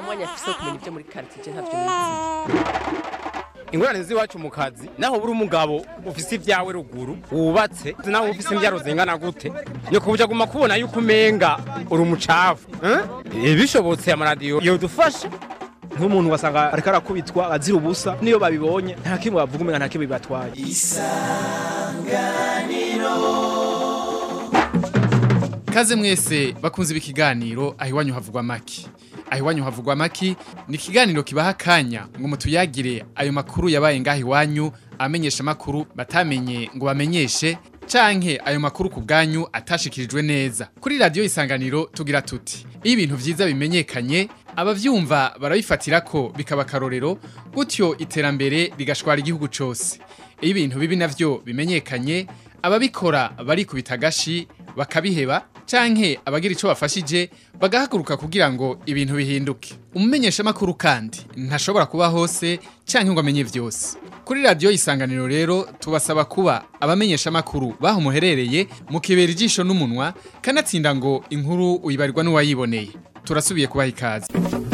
mwanya afise wo kumenya ibyo muri quartier ntavyo nizi ingorane z'iwacu mu kazi naho buri umugabo ufise ibyawe ruguru wubatse naho ufise imbyaro zingana gute ni kubuja guma kubona yuko umenga uri umucafu eh? bishobotse amaradiyo yodufasha nk'umuntu wasanga ariko arakubitwa azira ubusa niyo babibonye nta kimwe bavuga umenga nta kimwe bibatwaye Kaze mwese bakunze ibi kiganiro aho iwanyu havugwa maki. Aho iwanyu havugwa maki ni ikiganiro kibaha akanya ngo mutuyagire ayo makuru yabaye ngaho iwanyu amenyesha makuru batamenye ngo bamenyeshe canke ayo makuru ku bwanyu atashikirijwe neza. Kuri radio isanganiro tugira tuti iyo ibintu vyiza bimenyekanye abavyumva barabifatira ko bikaba akarorero gutyo iterambere rigashwara igihugu cose. Iyo ibintu bibi navyo bimenyekanye ababikora barikubita agashi bakabiheba canke abagira ico bafashije bagahaguruka kugira ngo ibintu bihinduke umumenyesha makuru kandi ntashobora kuba hose canke ngo amenye vyose kuri radio isanganiro rero tubasaba kuba abamenyesha makuru baho muherereye mukibera ijisho n'umunwa kanatsinda ngo inkuru uyibarirwa n'uwayiboneye turasubiye kubaha ikaze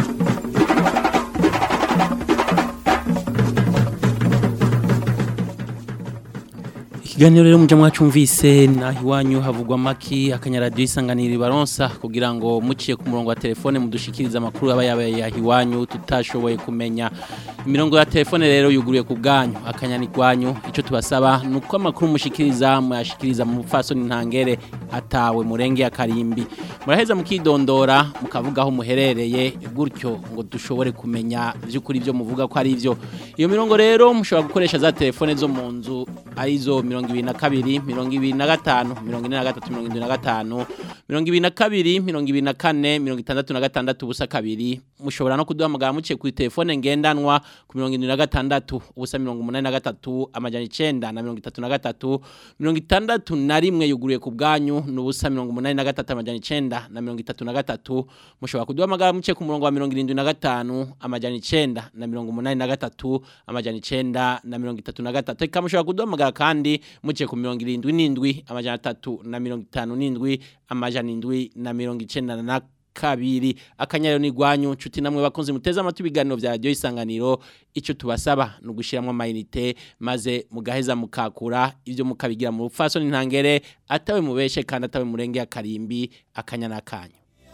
ikiganiro rero mujya mwacumvise naho iwanyu havugwa amaki akanyaradiyo isanganiro baronsa kugira ngo muciye ku murongo wa telefone mudushikirize amakuru aba yabaye aho iwanyu tutashoboye kumenya imirongo ya telefone rero yuguruye ku bwanyu akanyani kwanyu icyo tubasaba ni uko amakuru mushikiriza muyashikiriza mu mupfasoni ntangere atawe murenge ya karimbi muraheza mukidondora mukavuga aho muherereye gutyo ngo dushobore kumenya by'ukuri ibyo muvuga ko ari byo iyo mirongo rero mushobora gukoresha za telefone zo mu nzu arizo mirongo ibiri na kabiri mirongo ibiri na gatanu mirongo ine na gatatu mirongo irindwi na gatanu mirongo ibiri na kabiri mirongo ibiri na kane mirongo itandatu na gatandatu ubusa kabiri mushobora no kuduhamagara muciye kuri telefone ngendanwa ku mirongo irindwi na gatandatu ubusa mirongo umunani na gatatu amajana icenda na mirongo itatu na gatatu mirongo itandatu na rimwe yuguruye ku bwanyu n'ubusa mirongo umunani na gatatu amajana icenda na mirongo itatu na gatatu mushobora kuduhamagara muciye ku murongo wa mirongo irindwi na gatanu amajana icenda na mirongo umunani na gatatu amajana icenda na mirongo itatu na gatatu eka mushobora kuduhamagara kandi muciye ku mirongo irindwi n'indwi amajana atatu na mirongo itanu n'indwi amajana indwi na mirongo icenda na kabiri akanyariro ni gwanyu nshuti namwe bakunze muteze amatwi ibiganiro vya radio isanganiro ico tubasaba no gushiramwe amayinite maze mugaheza mukakura ivyo mukabigira mu rupfaso ntangere atawe mubeshe kandi atawe murenge ya karimbi akanyana kanyu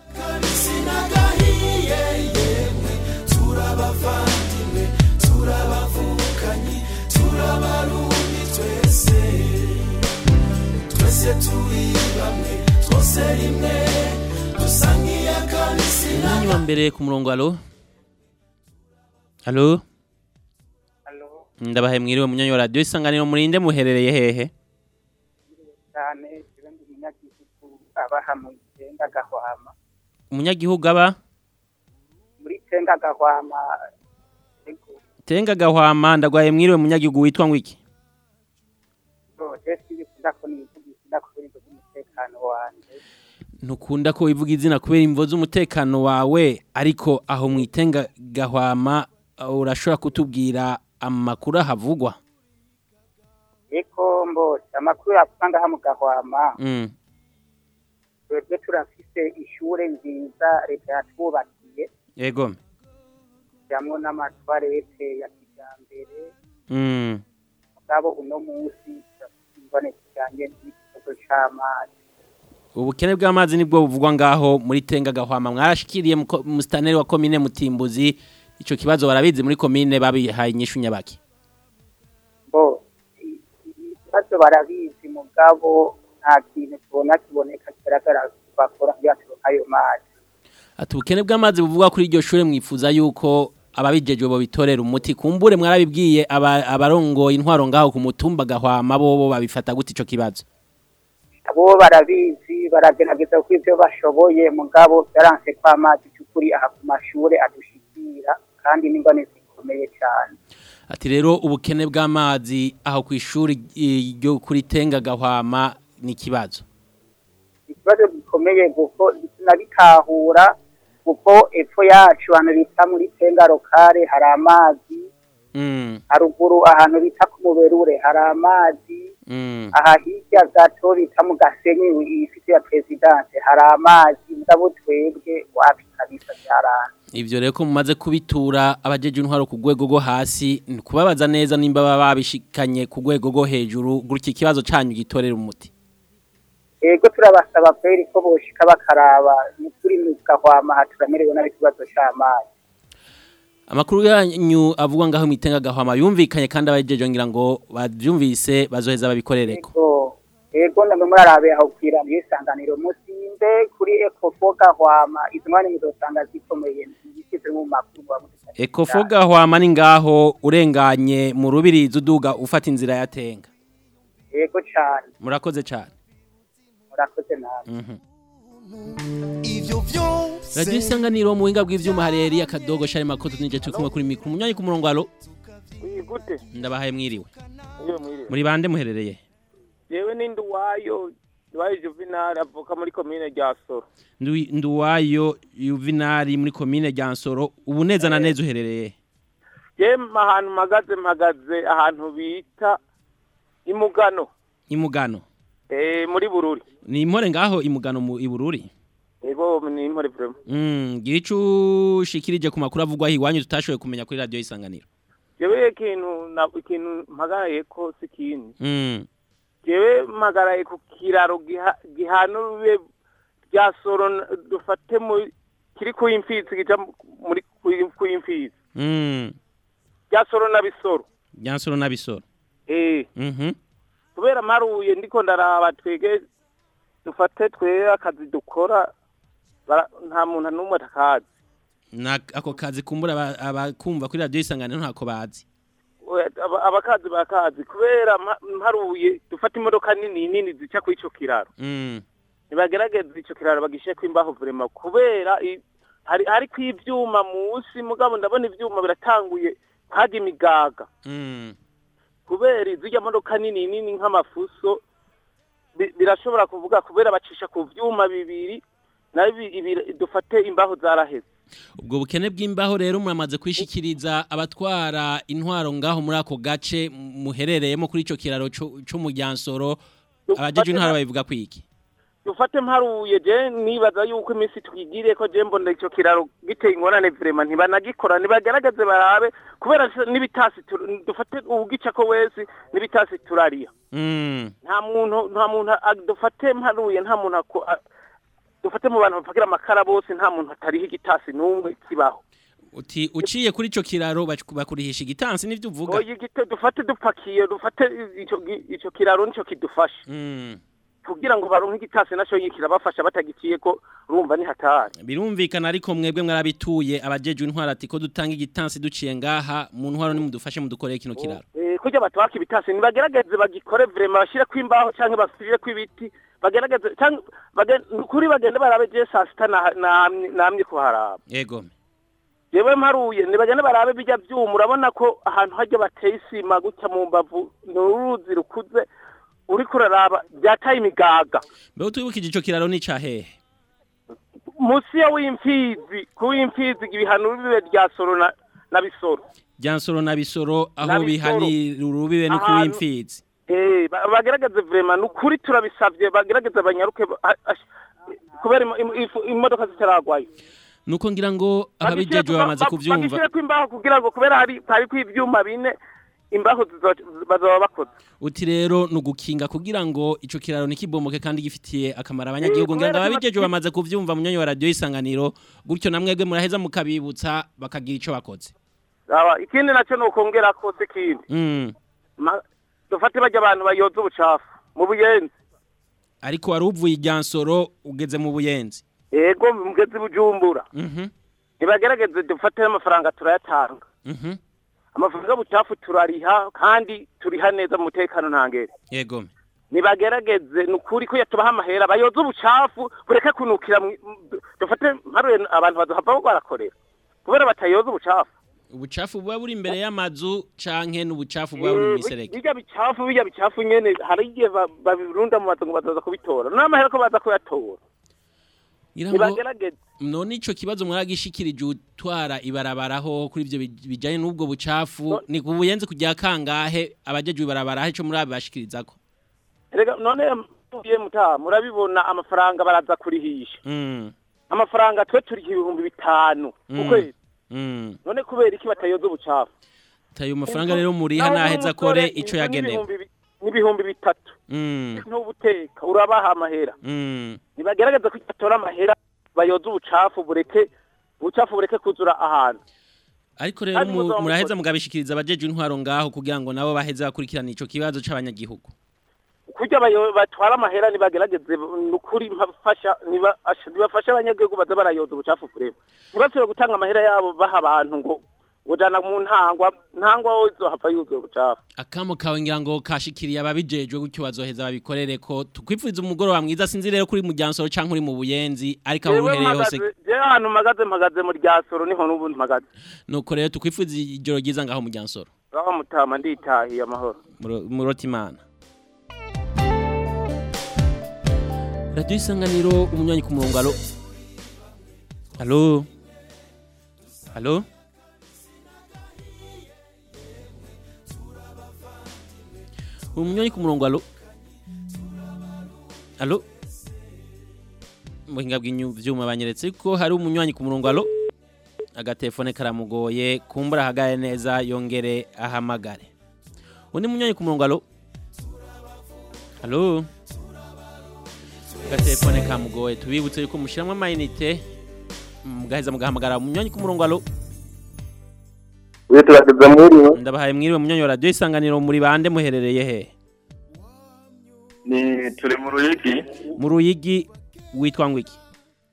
turabavandimwe turabavukanye turabarundi twese twese turi bamwe twose rimwe dusa nk'iyakanisi Nani wa mbere ku murongo alo Alo Ndabahe mwiriwe munyanyi wa radio isanganiro murinde muherereye hehe cyane kibe ndi umunyagihugu abaha mu Tenga Gahwama Umunyagihugu aba muri Tenga Gahwama Tenga gahwama ndagwaye mwiriwe munyagihugu witwa ngwiki so esi bikunda ko nivugisha ko ibintu by'umutekano wanje Ntukunda ko wivuga izina kubera imvo z'umutekano wawe ariko aho mwitenga gahwama uh, urashobora kutubwira amakuru ahavugwa eko mbose amakuru yavuga ngaha mu Gahwama mm. twebwe turafise ishure nziza leta yatwubakiye Yego jamwo n'amatwarete ya kijambere mm. mugabo uno munsi imbone kijanye n'ikibazo c'amazi ubukene bw'amazi nibwo buvugwa ngaho muri tenga gahwama mwarashikiriye mu ko- mu staneri wa komine mutimbuzi ico kibazo barabizi muri komine babihaye inyishu nyabaki bo i- ibibazo barabizi mugabo nta kintu tubona kiboneka kigaragara bakora kugira turonke ayo mazi ati ubukene bw'amazi buvugwa kuri iryo shure mwifuza yuko ababijejwe bo bitorera umuti kumbure mwarabibwiye aba- abarongoye intwaro ngaho ku mutumba gahwama bobo babifata gute ico kibazo abo barabizi baragerageza ko ibyo bashoboye mugabo byaranse ko amazi cy'ukuri aha ku mashure adushikira kandi n'ingone zikomeye cyane ati rero ubukene bw'amazi aho ku ishuri i- ryo kuri tenga gahwama ni ikibazo ikibazo gikomeye kuko tunabitahura kuko epfo yacu ahantu bita muri tenga lokale hari amazi mm. haruguru ahantu bita ku muberure hari amazi Mm. aha hirya gato bita mu gasenyi ifite ya perezidanse hari amazi mugabo twebwe wapi kabisa byarana ivyo rero ko mumaze kubitura abajeje intwaro ku rwego rwo hasi ni kubabaza neza nimba baba babishikanye ku rwego rwo hejuru gutya ikibazo canyu gitorera umuti ego turabasaba kweri ko boshika bakaraba ni turi mu gahwama turamerewe nabi ikibazo c'amazi amakuru yanyu avuga ngaho mwitenga gahwama yumvikanye kandi abajeje ngira ngo bavyumvise bazoheza babikorereko ego ego namwe murarabe aho kwira isanganiro musimbe kuri ekofo gahwama izo mwanya muzosanga zikomeye ibisize mu makuru muba mudufashije ekofo cyane. gahwama ni ngaho urenganye mu rubirizi uduga ufata inzira yatenga ego cane murakoze cane murakoze nawe Mhm. ivyo vyose Radio isanganiro mu buhinga bw'ivyuma hareri akadogo shari makoto nije turi kumwe kuri mikro munyanyi ku murongo alo gute ndabahaye mwiriwe iyo mwiriwe muri bande muherereye yewe n'indi uwayo iwayo juvenal avuka muri komine rya soro Ndu- nduwayo yuvinari muri komine rya nsoro ubu neza na neza uherereye yewe ahantu mpagaze mpagaze ahantu bita imugano imugano eh muri bururi ni impore ngaho imugano mu ibururi ego ni impore vraiment mm gira ico ushikirije ku makuru avugwa iwanyu tutashoboye kumenya kuri radio isanganiro yewe ikintu na ikintu mpagaraye ko sikindi mm yewe mpagaraye ku kiraro giha- gihana urube rya soro n- dufate mu kiri ku imfizi kija mu- muri ku- ku imfizi mm rya soro na bisoro byansoro nabisoro eh mhm kubera mparuye ndiko ndaraba twege dufate twe akazi dukora bara- nta muntu n'umwe atakazi na ako kazi kumbura aba- abakumva kuri radio isanganiro ntako bazi We- aba- abakazi bakazi kubera mpa- mparuye dufate imodoka nini nini zica kuri ico kiraro mm nibagerageza ico kiraro bagishireko imbaho vrema kubera i- hari hariko ivyuma musi mugabo ndabona ivyuma biratanguye haga imigaga mm kubera izirya modoka nini nini nk'amafuso bi- birashobora kuvuga kubera bacisha ku vyuma bibiri nayo ibi- ibi- dufate imbaho zaraheze ubwo bukene bw'imbaho rero muramaze kwishikiriza abatwara intwaro ngaho muri ako gace muherereyemo kuri ico kiraro co co mu Ryansoro abajeje intwaro babivuga kwiki dufate mparuye je nibaza yuko iminsi twigiriye ko je mbona ico kiraro giteye ingorane vrema ntibanagikora nibagerageze barabe kubera se n'ibitasi tur- dufate ugica ko wese n'ibitasi turariya mm nta muntu nta muntu a- dufate mparuye nta muntu ako- a- dufate mu bantu bapagira amakara bose nta muntu atariho igitasi n'umwe kibaho uti uciye kuri ico kiraro bac- bakurihisha igitansi nivyo uvuga oya igite dufate dupakiye dufate ico gi- ico kiraro nico kidufasha mm kugira ngo baronke igitasi naco kirabafasha batagiciye ko urumva ni hatari birumvikana ariko mwebwe mwarabituye abajeje intwaro ati ko dutanga igitansi duciye ngaha mu ntwaro nimudufashe mudukoreye kino kiraro Eh, kurya batwaka ibitasi nibagerageze bagikore vrema bashire kwimbaho canke basubire kw'ibiti bagerageze canke bagen- kuri bagende barabe je saa sita na- namye namye kuharaba yego jewe mparuye nibagende barabe bijya vyuma urabona ko ahantu harya bateye isima gutya mu mbavu ni uruzi rukuze uriko uraraba byataye imigaga mbe utwibukije ico kiraro ni cahehe musi ya w'imfizi ku w'imfizi ibihano bibe rya soro na, na bisoro Ryansoro na bisoro aho Na Bisoro. bihanira urubibe no Ahantu- kuri imfizi Eh, ba- bagerageze vrema nukuri turabisavye bagerageze banyaruke ba- a- ash- kubera im- im- ifu- imodoka zitaragwayo nuko ngira ngo ababijejwe bamaze kuvyumva bagishireko imbaho kugira ngo kubera hari hariko ivyuma bine imbaho zizo- bazoba bakoze uti rero nugukinga kugira ngo ico kiraro nikibomoke kandi gifitiye akamaro abanyagihugu Eh, ngira ngo kubera ababijejwe kiba- bamaze kuvyumva munyanya wa radio isanganiro gutyo namwebwe muraheza mukabibutsa bakagira ico bakoze Aba, ikindi naco nokongera ko sikindi mm. Ma- dufate barya abantu bayoza ubucafu mu buyenzi ariko wari uvuye iryansoro ugeze mu buyenzi ego mugezi bujumbura mhm nibagerageze dufate amafaranga turayatanga mhm amafaranga y'ubucafu turariha kandi turiha neza mu mutekano ntangere yego nibagerageze ni ukuri ko yatubaha amahera bayoza ubucafu bureke kunukira mwi- m- dufate mparuye abantu bazohava barakorera kubera batayoza ubucafu ubucafu buba buri imbere y'amazu canke n'ubucafu buba buri mu Eh, miserege bijya bicafu bijya bicafu nyene hari igihe ba- babirunda mu mazu ngo bazaza kubitora n'amahera ko baza kuyatora ngira ngo nibagerageze none ico kibazo mwaragishikirije utwara ibarabaraho kuri ivyo bij- bijanye n'ubwo bucafu No- ni kubuyenzi kujya kangahe abajejwe ibarabaraho ico muri abashikirizako rega none muye mutaha murabibona amafaranga baraza kurihisha mm. amafaranga twe turi ibihumbi bitanu ku Mm. kwezi Mm. none kubera iki batayoza ubucafu tayo mafaranga rero muriha naheza akore ico yagenewe n'ibihumbi bi- n'ibihumbi bitatu Mm. ntubuteka urabaha amahera Mm. nibagerageza ko batora amahera bayoza ubucafu bureke ubucafu bureke kuzura ahantu ariko rero Kandi mu- muzaba muraheza mugabishikiriza abajeje intwaro ngaho kugira ngo nabo baheze bakurikirana ico kibazo c'abanyagihugu kurya bayo- batwara amahera nibagerageze nukuri mpafasha niba- asha- nibafashe abanyagihugu baza barayoza ubucafu kureba ntibasubire gutanga amahera yabo baha abantu ngo ngo jana mu ntangwa ntangwa wo izohava yuzuye ubucafu akamo kawe ngira ngo kashikiriye ababijejwe gutyo bazoheza babikorere ko tukwifuriza umugoroba mwiza sinzi rero kuri mu Ryansoro canke uri mu Buyenzi ariko aho Jewe uhereye hose mpagaze- jewe ahantu mpagaze mpagaze mu ryasoro niho n'ubu mpagaze nuko rero tukwifuriza ijoro ryiza ngaho mu Ryansoro aho mutama nditahiye amahoro Muro- murotimana radiyo isanganiro umunywanyi ku murongo alo alo alo umunywanyi ku murongo alo alo muhinga bw'ivyuma banyeretse ko hari umunywanyi ku murongo alo agatelefone karamugoye kumbura ahagaye neza yongere ahamagare undi munywanyi ku murongo alo alo agatelefone kamugoye tubibutse yuko mushiramwo amayinite mugaheza mugahamagara umunywanyi ku murongo alo turageze muri ndabahaye mwiriwe munywanyi wa radiyo isanganiro muri bande muherereye he ni turi mu ruyigi mu ruyigi witwa ngo iki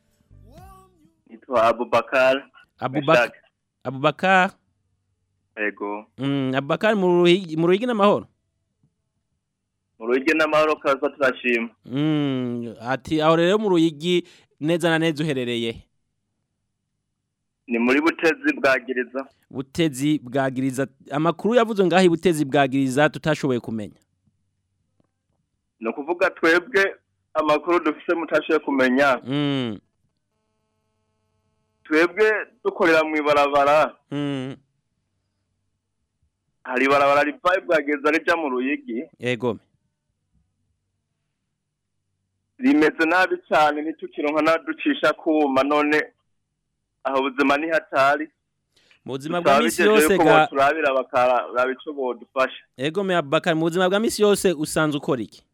nitwa abubakar abubakar abubakar ego mm, abubakar mu ruyigi mu ruyigi n'amahoro mu ruyigi n'amahoro kaza turashima Mm, ati aho rero mu ruyigi neza na neza uherereye he? ni muri butezi bwagiriza butezi bwagiriza amakuru yavuze ngaho ibutezi bwagiriza tutashoboye kumenya ni ukuvuga twebwe amakuru dufise mutashoboye kumenya mm, twebwe dukorera mu ibarabara mm, hari ibarabara rivaye bwagiriza rija mu ruyigi yego rimeze nabi cyane ntitukironka n'aducisha kuma none aho ubuzima ni hatari mu buzima bwa misi yose ga ga turabira bakaraba ico bodufasha yego me abubakar mu buzima bwa misi yose usanzwe ukora iki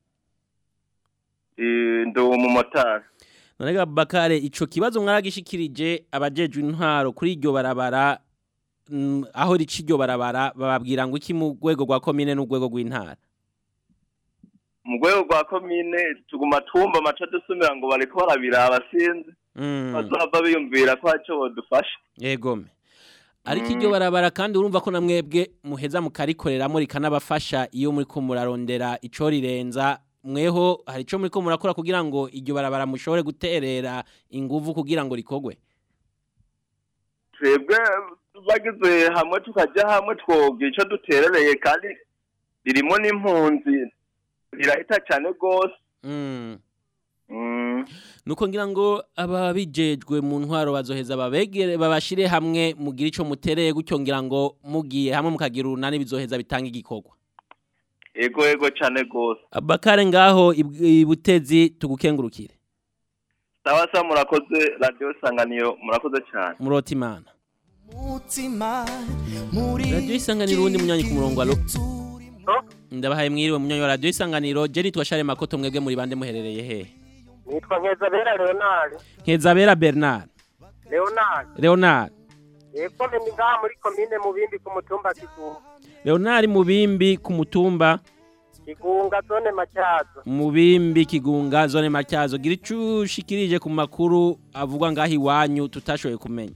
Eh, ndi umumotari none ga abubakar ico kibazo mwaragishikirije abajejwe intwaro kuri iryo barabara mm, aho rica iryo barabara bababwira ngo iki mu rwego rwa komine n'urwego rw'intara mu rwego rwa komine tuguma twumva amaca dusumira ngo bariko barabiraba sinzi Mm, bazava biyumvira ko hari ico bodufasha yego me ariko iryo barabara kandi urumva ko namwebwe muheza mukarikoreramwo rikanabafasha iyo muriko murarondera ico rirenza mweho hari ico muriko murakora kugira ngo iryo barabara mushobore guterera inguvu kugira ngo rikogwe twebwe bagize hamwe tukaja hamwe twogira ico duterereye kandi ririmo n'impunzi rirahita cane rwose Mm. Mm. nuko ngira ngo ababijejwe mu ntwaro bazoheza babegere babashire hamwe mugira ico mutereye gutyo ngira ngo mugiye hamwe mukagira urunani bizoheza bitanga igikorwa ego ego cane rwose abakare ngaho ib- ibutezi tugukengurukire sawa sawa murakoze radiyo sanganiro murakoze cane murota imana mutima muri radiyo isanganiro uwundi munyanyi ku murongo alo ndabahaye mwiriwe munyanyi wa radiyo isanganiro je nitwa share makoto mwebwe muri bande muherereye hehe nitwa nkezabera leonard nkezabera bernard leonard leonard yego ni ngaha muri komine mubimbi ku mutumba kigunga leonard mubimbi ku mutumba kigunga zone macyazo mubimbi kigunga zone matyazo gira ico ushikirije ku makuru avugwa ngaho iwanyu tutashoboye kumenya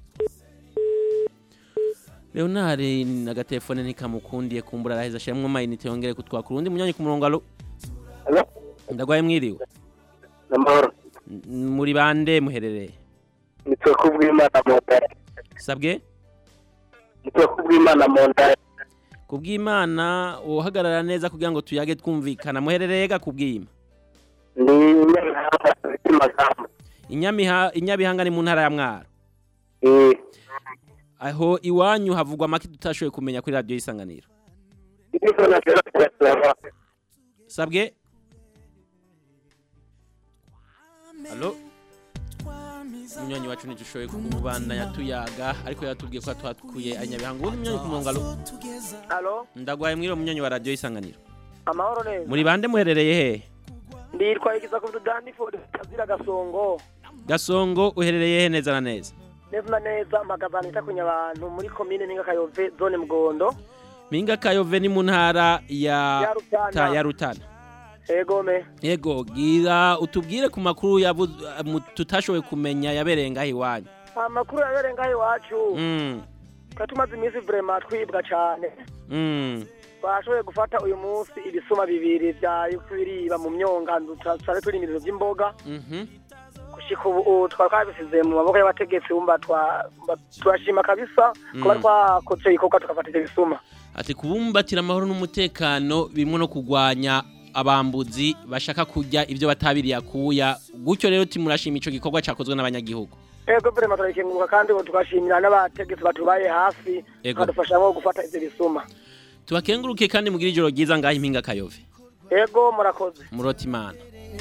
leonard agatelefone ntikamukundiye kumbura araheza ashiramwo amayinite yongere kutwakura undi munyanyi ku murongo alo Alo? ndagwaye mwiriwe namahoro N- muri bande muherereye nitwe kubw'imana mu ndaya sabwe nitwe kubw'imana mu ndaya kubw'imana uhagarara neza kugira ngo tuyage twumvikana muherereye ga kubw'ima ni nyabihanga zifite amagambo Inyamiha- inyabihanga ni mu ntara ya mwaro eh aho iwanyu havugwa make tutashoboye kumenya kuri radiyo y'isanganiro niko nashobora kuyasaba sabwe alo umunywanyi wacu ntidushoboye kubandanya tuyaga ariko yatubwiye ko twatukuye anyabihanga ubundi munywanyi ku murongo alo Alo, ndagwaye mwiriwe munywanyi wa radiyo isanganiro amahoro neza. muri bande muherereye hehe Nditwa igiza ku Daniford kazira gasongo. gasongo uherereye hehe neza na neza Neza na neza mpagazana itakunya abantu muri komine Ninga Kayove zone Mgondo. minga kayove ni mu ntara ya Ya Rutana. ta- ya rutana Ego me. yego gira utubwire ku makuru yabu- mu- tutashoboye kumenya yabereye ngaho iwanyu Amakuru yabereye ngaho iwacu. Mm, Twa tumaze iminsi vraiment twibwa cane. mm. Twashoboye gufata uyu munsi ibisuma bibiri vya biriba mu myonga tutari turi ibintu vy'imboga. Mhm. gushika ubu ubu twari twabisize mu maboko y'abategetsi bumva twa- mba- turashima kabisa kuba Mm. twakoze igikorwa tugafata ivyo bisuma ati kubumbatira amahoro n'umutekano birimo no kurwanya abambuzi bashaka kurya ibyo batabiriye akuya gutyo rero timurashima ico gikorwa cakozwe n'abanyagihugu ego vrema turakenguruka kandi ubu tugashimira n'abategetsi batubaye hafi Ego. bakadufasha nko gufata ivyo bisuma tubakenguruke kandi mugire ijoro ryiza ngaho impinga kayove ego murakoze murota imana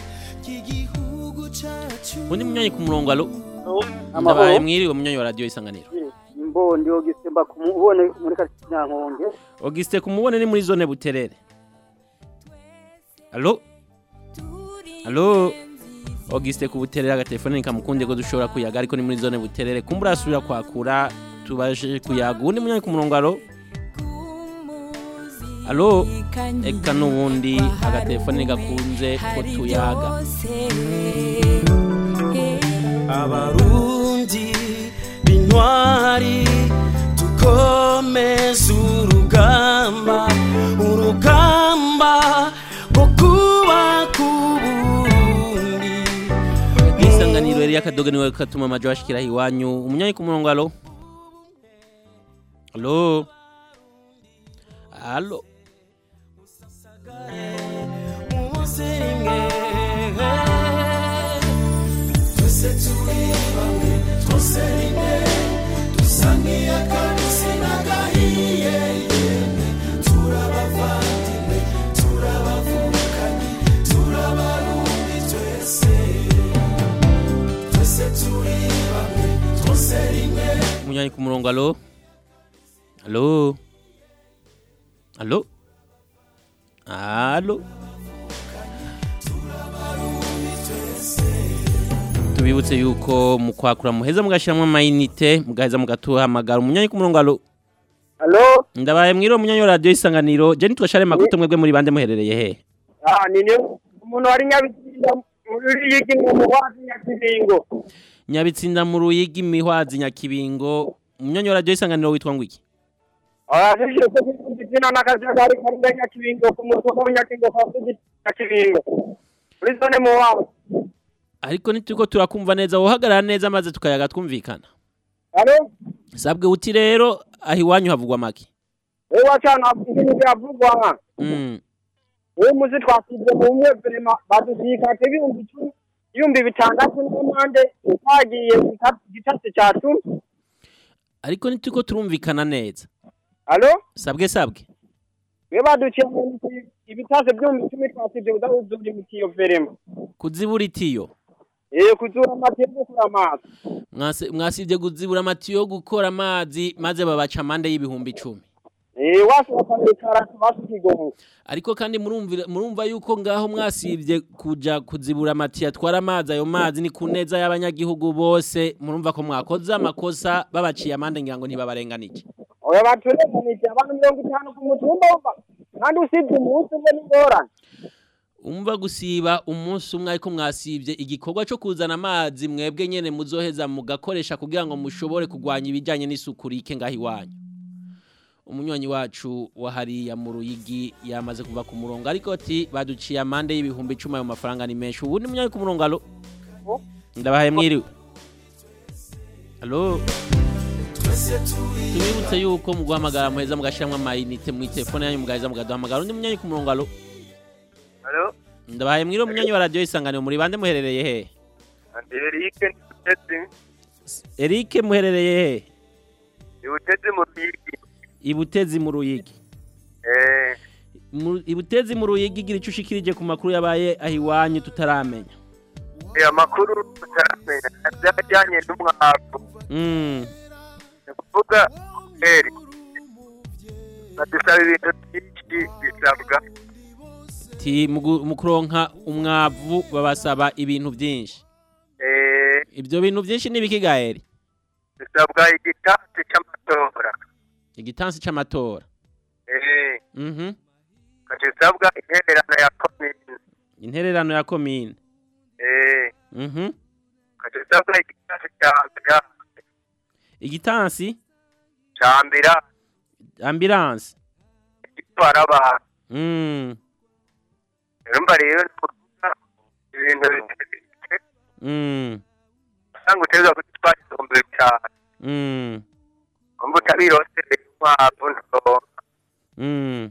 undi munyonyi ku murongo alo ndabaye mwiriwe munyonyi wa radiyo isanganiro mbondi ogisemba kumubone muri karitsiye nyankonge Auguste kumubone ni muri zone buterere alo alo Auguste ku buterere agatelefone nikamukunde ko dushobora kuyaga ariko ni muri zone buterere kumbura asubira kwakura tubaje kuyaga undi munyonyi ku murongo alo alo eka n'ubundi agatelefone gakunze ko tuyaga abarundi bintwari dukomeze urugamba urugamba rwo kubaka uburundi isanganiro yari akadoga niwe katuma amajo ashikira iwanyu umunyanyi ku murongo alo alo alo muze rimwe twese turi bamwe twose rimwe dusa nk'iy'akabisi n'agahiye yemwe turabavandimwe turabavukanye turabarundi twese twese turi bamwe twose rimwe umunyanyi ku murongo alo alo alo alo tubibutse yuko mu kwakura muheza mugashyiramo amayinite mugaheza mugatuhamagara umunyanyi ku murongo alo Halo? ndabaye mwiriwe umunyanyi wa radiyo isanganiro je nitwa share maguto mwebwe muri bande muherereye he Ah, ni ni umuntu wari nyabizinda muri yiki mu muhwazi nyakibingo. nyabitsinda mu ruyigi mihwazi nyakibingo umunyanyi wa radiyo isanganiro witwa ngo iki Ah, sisi ko kizina nakajagari kari nyakibingo ku mutwe wa nyakibingo kwa kuzina nyakibingo. Muri zone muhwazi. ariko nituko turakumva neza wohagarara neza maze tukayaga twumvikana Halo? sabwe uti rero aho iwanyu havugwa make Wewe wachana ibintu byavugwa nka. Mm. Uwo muzi twasibye mu mwe vrema badusika ibihumbi icumi ibihumbi bitandatu n'amande twagiye gitasi cya cumi. ariko nituko turumvikana neza Halo? sabwe sabwe Wewe baduciye mu ibitase by'ibihumbi icumi twasibye udahuzura imitiyo verema. kuzibura itiyo Eh kuzura amatiyo yo gukura amazi. Mwase- mwasibye kuzibura amatiyo yo gukora amazi maze babaca amande y'ibihumbi icumi Eh washaka kwikara basikigonga. ariko kandi murumvira- murumva yuko ngaho mwasibye kuja kuzibura amatiyo atwara amazi ayo mazi ni ku neza y'abanyagihugu bose murumva ko mwakoze amakosa babaciye amande ngira ngo ntibabarenganije Oya baturekanije abantu mirongo itanu ku mutumba wumva. Kandi usibye umunsi umwe n'ingorane. umva gusiba umunsi umwe ariko mwasibye igikorwa cyo kuzana amazi mwebwe nyene muzoheza mugakoresha kugira ngo mushobore kurwanya ibijyanye n'isuku rike ngaho iwanyu umunywanyi wacu wa hariya mu ruyigi yamaze kuva ku murongo ariko ati baduciye amande y'ibihumbi icumi ayo mafaranga ni menshi ubu ni munywanyi ku murongo alo ndabahaye mwiriwe alo tubibutse yuko mu guhamagara muheza mugashyiramo amayinite mu telefone yanyu mugaheza mugaduhamagara undi munywanyi ku murongo alo Halo, ndabahaye mwiriwe munywanyi wa radiyo isanganiro muri bande muherereye he andi Eric Ntutezi, Eric muherereye he Ntutezi mu Ruyigi. ibutezi mu ruyigi Eh, Mu- ibutezi mu ruyigi gira icyo ushikirije ku makuru yabaye aho iwanyu tutaramenya Eh, amakuru tutaramenya byajyanye n'umwavu Mm. ni ukuvuga eri badusaba ibintu byinshi bisabwa Ti mu gu- mu kuronka umwavu babasaba ibintu byinshi. Eh, Ibyo bintu byinshi ni biki gaeri? bisabwa igitansi cy'amatora Igitansi c'amatora. Eh, Mhm. bisabwa intererano ya komine Intererano ya komine. Eh, Mhm. bisabwa igitansi cya mbira Igitansi cya mbira ambulance. gitwara abantu Mm. urumva rero ni ukuvuga ibintu bitetse Mm. usanga utegerezwa gutwara ibihumbi bitanu Mm. umva utabiroseye inkwavu ntoronka Mm.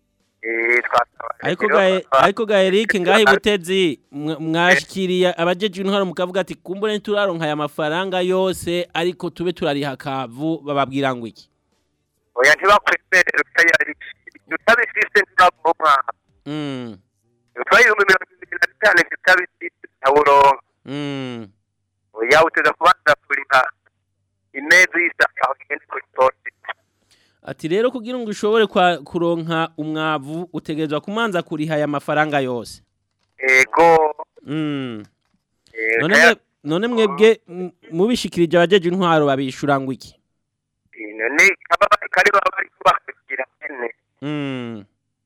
Eh, twasaba Ariko rero gae ba- ariko gaerike ngahi butezi mwa- mwashikiriye abajeje intwaro mukavuga ati kumbure ntituraronka aya mafaranga yose ariko tube turariha kavu bababwira ngo iki. oya ntibakwemerera utayari utabifise ntibabwo umwaka Mm. utwaye ibihumbi mirongo ibiri na bitanu utabifise ntawuronka Mm. oya uteza kubanza kuriha imeza y'isaka aho igenda kuri posita Ati rero kugira ngo ushobore kwa kuronka umwavu utegerezwa kumanza kuriha aya mafaranga yose. ego Mm. eh, None kaya- mwe none mwebwe m- mubishikirije abajeje intwaro babishura ngo iki? eh, none aba kari baba bari kubakugira nyene Mm.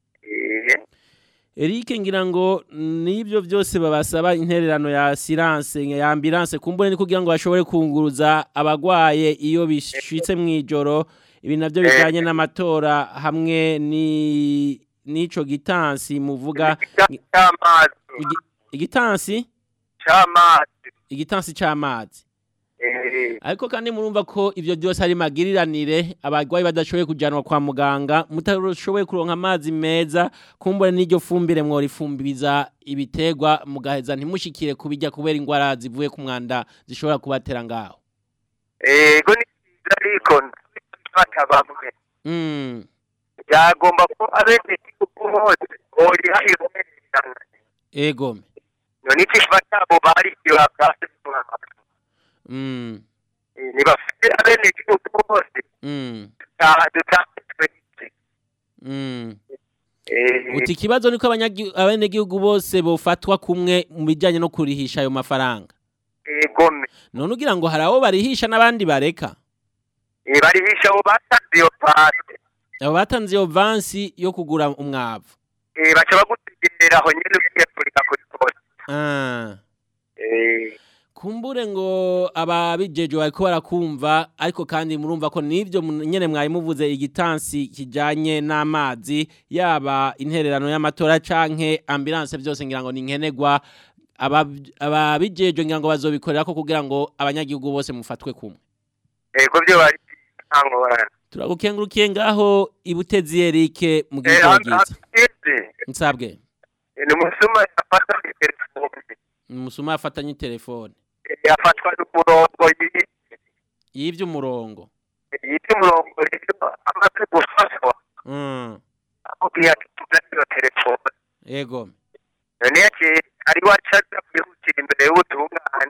eh Eric ngira ngo nibyo byose babasaba intererano ya silence ya ambulance kumbure ni kugira ngo bashobore kunguruza abagwaye iyo bishitse mwijoro ibi navyo bijanye n'amatora hamwe ni nico gitansi muvuga cy'amazi igi- igitansi cy'amazi igitansi c'amazi eh ariko kandi murumva ko ivyo byose ari magiriranire abagwayi badashoboye kujanwa kwa muganga mutashoboye kuronka amazi meza kumbure n'iryo fumbire mworifumbiza ibitegwa mugaheza ntimushikire kubijya kubera ingwara zivuye ku mwanda zishobora kubatera ngaho ego ni byiza ariko ntibata bamwe mm. byagomba ko abenegihugu bose boriha ibonerana ego none ikiba cyabo barikiwe bwase mm. ntibafite abenegihugu bose Mm. dutanditswe Mm. uti ikibazo niko abanyagi- abenegihugu bose bofatwa kumwe mu bijyanye no kurihisha ayo mafaranga egome none ugira ngo hari abo barihisha n'abandi bareka barihisha abo batanze iyo pasi abo batanze iyo vansi yo kugura umwavu Eh, baca bagutegerera aho nyene ugiye kurika kuri poste Ah. Eh, kumbure ngo ababijeje bariko barakumva ariko kandi murumva ko nivyo mu- nyene mwari muvuze igitansi kijanye n'amazi yaba intererano y'amatora canke ambulance byose ngira ngo ni nkenegwa Aba- ababijeje ngira ngo bazobikorera ko kugira ngo abanyagihugu bose mufatwe kumwe ego byo bari ntangorane turagukengurukiye ngaho ibutezi Eric mu Eh, gihe hano bwiza hageze nsabwe ni umusuma yafata telefone umusuma afatanye telefone yafatwa n'umurongo yi- yivye umurongo yita umurongo rero amaze gufatwa mm. amubwiye ati tuzane iyo telefone ego none yaciye ari wacaza kwihutira imbere y'ubutungane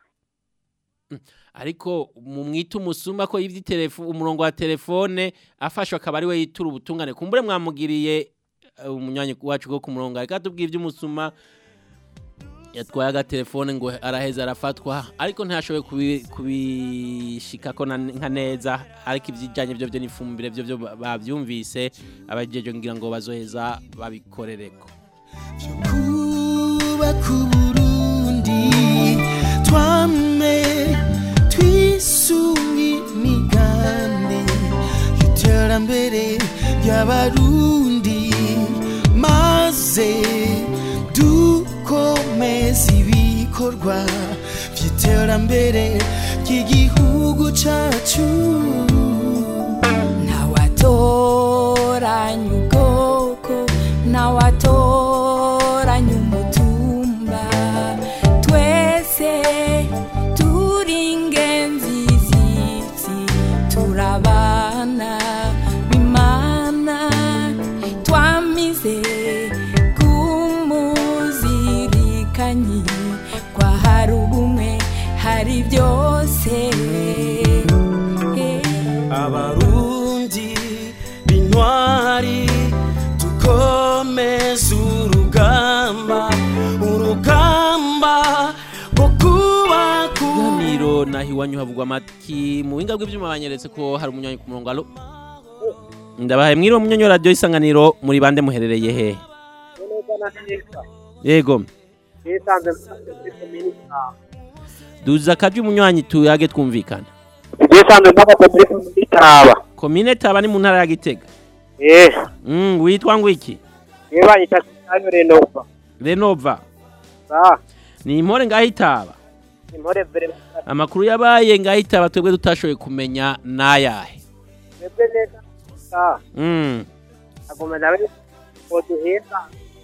ariko mu mwita umusuma ko yivye telefone umurongo wa telefone afashwe akaba ari we yitura ubutungane kumbure mwamugiriye eh, umunywanyi wacu go ku murongo ariko atubwiye ivy'umusuma yatwaye agatelefone ngo araheza arafatwa ariko ntiyashoboye kubi- kubishikako na- nka neza ariko ivyijanye vyo vyo n'ifumbire vyo vyo ba- bavyumvise abajeje ngira ngo bazoheza babikorereko kubaka uburundi twame twisunga imigambi y'iterambere ry'abarundi maze dukomeza ibikorwa by'iterambere ry'igihugu cacu ntawatoranya ubwoko ntawatoranya umutumba twese turi ingenzi z'isi turabana bimana twamize kumuzirikanyi kwa hari ubu intwari dukomeze urugamba urugamba rwo kubaka Kiganiro naho iwanyu havugwa amaki mu buhinga bw'ibyuma banyeretse ko hari umunywanyi ku murongo alo ndabahaye mwiriwe munyonyo radio isanganiro muri bande muherereye he neza na neza yego nisanze muri komini Taba. duza akaje umunywanyi tuyage twumvikana nisanze mpagaze muri komini Taba. komine taba ni mu ntara ya gitega eh mm, witwa ngwiki niyo banyita Kisanyo Renova renova sa ni impore ngaho itaba impore vere amakuru yabaye ngaho itaba twebwe tutashoboye kumenya nayahe mwebwe neza sa mm. agoma nawe oduhenda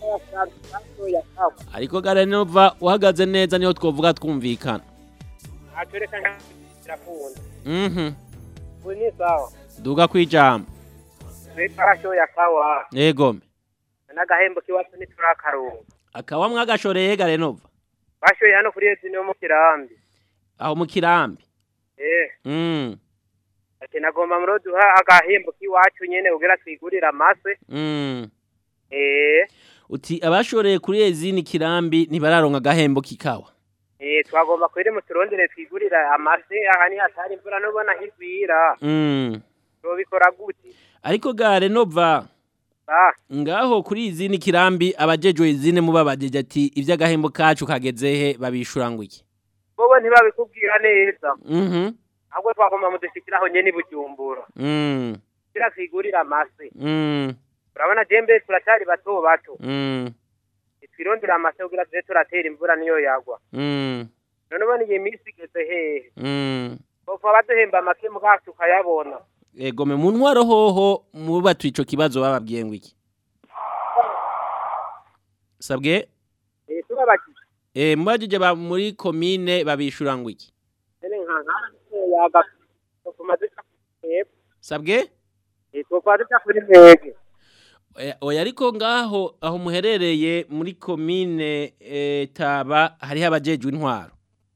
ya kawa ariko ga renova uhagaze neza niho twovuga twumvikana atureka ntakunda mhm ubu ni sawa duga kwijambo twiparasho ya kawa yego n'agahembo k'iwacu ntiturakaronka akaba mwagashoreye ga renova bashoye hano kuri ezi niyo mu kirambi aho mu kirambi eh mm. ati nagomba muri duha agahembo k'iwacu nyene kugira twigurire amase Mm. eh uti abashoreye kuri ezini kirambi ntibararonka agahembo kikawa eh twagomba kwere mu turondere twigurire amase aha ni hatari imvura nubona higwira mm. tubikora gute ariko ga renova ah ngaho kuri izini kirambi abajejwe izine mubabajeje ati ivy'agahembo kacu kageze he babishura ngo iki bobo ntibabikubwira neza mhm ahubwo twagomba mudushikiraho nyene i bujumbura mm. kugira twigurire amase mm. urabona jembe turacyari bato bato mm. twirondera amase kugira tuze turatera imvura niyo yagwa mm. none ubona iyi minsi igeze hehe mm. bopfa baduhemba make mugabo tukayabona ego me mu ntwaro hoho mubatu ico kibazo bababwiye ngo iki sabwe eh turabakije eh mubajije ba muri komine babishura ngo iki nene nka nka yaga tuma duca hepfo sabwe eh twofa duca kuri mwege Oya- oya ariko ngaho aho muherereye muri komine eh, taba hariho abajejwe intwaro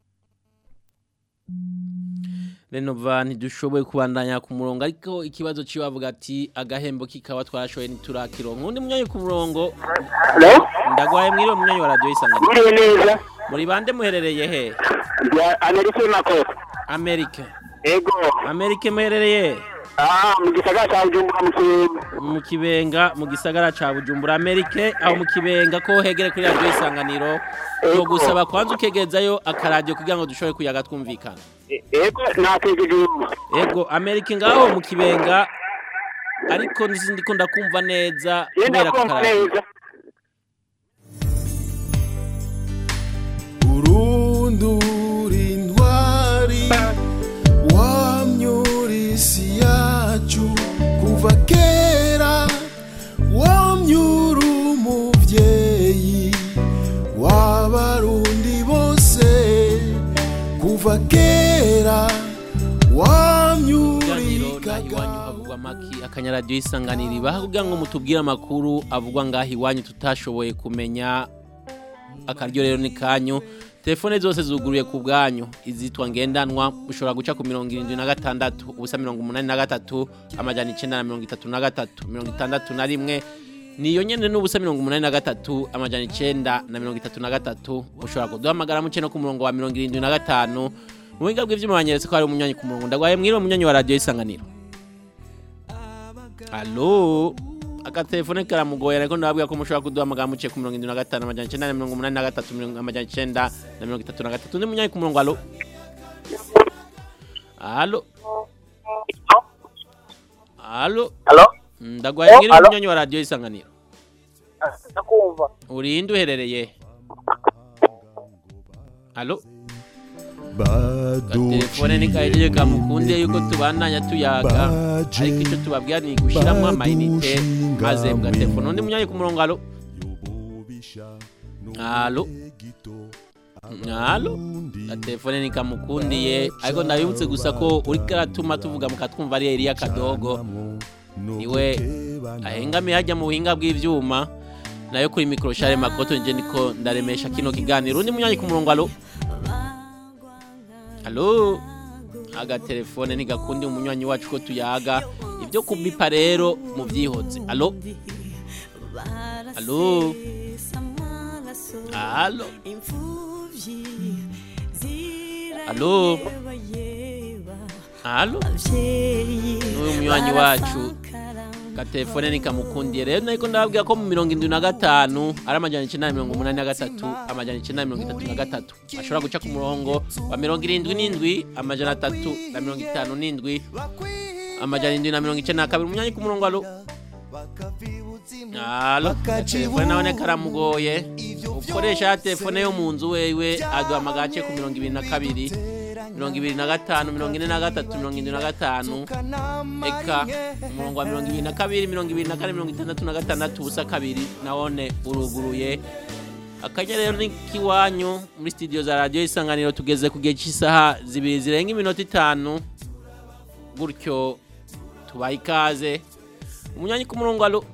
renova ntidushoboye kubandanya ku murongo ariko ikibazo ciwe avuga ati agahembo kikaba twarashoboye ntiturakironka undi munyanya ku murongo ndagwaye mwiriwe munyanya wa radiyo isanganiro Mwiriwe neza. muri bande muherereye he Ya Amerika Makoko. amerika Ego. amerika muherereye Ah, mu gisagara cya Bujumbura mu Kibenga. mu kibenga mu gisagara ca bujumbura amerika aho mu kibenga ko hegere kuri radiyo isanganiro Ego. no gusaba kwanza ukegezayo akaradiyo kugira ngo dushobore kuyaga twumvikana E- Ego nategereje ubu. ego amerika ngaho mu kibenga ariko nzi ndiko ndakumva neza kubera ko kumva akaradiyo neza. urundura intwari wamyura isi yacu kuva kera wamyura umubyeyi w'abarundi bose kuva kera wamyura ikiganiro naho iwanyu havugwa amaki akanyaradiyo isanganiro ibaha kugira ngo mutubwire amakuru avugwa ngaho iwanyu tutashoboye kumenya akaryo rero ni kanyu telefone zose zuguruye ku bwanyu izitwa ngendanwa ushobora guca ku mirongo irindwi na gatandatu ubusa mirongo umunani na gatatu amajana icenda na mirongo itatu na gatatu mirongo itandatu na rimwe niyo nyene n'ubusa mirongo umunani na gatatu amajana icenda na mirongo itatu na gatatu ushobora kuduhamagara muce no ku murongo wa mirongo irindwi na gatanu mu buhinga bw'ivyuma banyeretse ko hari umunywanyi ku murongo ndagwaye mwiriwe munywanyi wa radiyo isanganiro alo agatelefone karamugoye ariko ndababwira ko mushobora kuduhamagara muciye ku mirongo irindwi na gatanu amajana icenda na mirongo umunani na gatatu mirongo amajana icenda na mirongo itatu na gatatu undi munywanyi ku murongo alo alo alo Alo? ndagwaye Oh, mwiriwe alo? munywanyi wa radiyo isanganiro ndakumva urinde uherereye alo telefone nikahejeje kamukunde yuko tubandanya tuyaga ariko icyo tubabwira ni gushyiramo amayinite maze mugatelefone undi munyanya ku murongo alo alo alo telefone nikamukundiye ariko ndabibutse gusa ko uri karatuma tuvuga mukatwumva ari Elia Kadogo niwe ahengamiye hajya mu buhinga bw'ivyuma nayo kuri mikoro share makoto nje niko ndaremesha kino kiganiro undi munyanya ku murongo alo alo agatelefone ntigakundi umunywanyi wacu ko tuyaga byo kubipa rero mu byihoze alo alo alo alo alo n'uyu munywanyi wacu gatelefone nikamukundiye rero nariko ndababwira ko mu mirongo indwi na gatanu ari amajana icenda na mirongo umunani na gatatu amajana icenda na mirongo itatu na gatatu ashobora guca ku murongo wa mirongo irindwi n'indwi amajana atatu na mirongo itanu n'indwi amajana indwi na mirongo icenda na kabiri umunyanyi ku murongo alo alo telefone nawe karamugoye ukoresha ya telefone yo mu nzu wewe aduhamagara aciye ku mirongo ibiri na kabiri mirongo ibiri na gatanu mirongo ine na gatatu mirongo indwi na gatanu eka umurongo wa mirongo ibiri na kabiri mirongo ibiri na kane mirongo itandatu na gatandatu ubusa kabiri nawone uruguruye akanya rero ni kiwanyu muri studio za radio isanganiro tugeze ku gihe cy'isaha zibiri zirenga iminota itanu gutyo tubaye ikaze umunyanyi ku murongo alo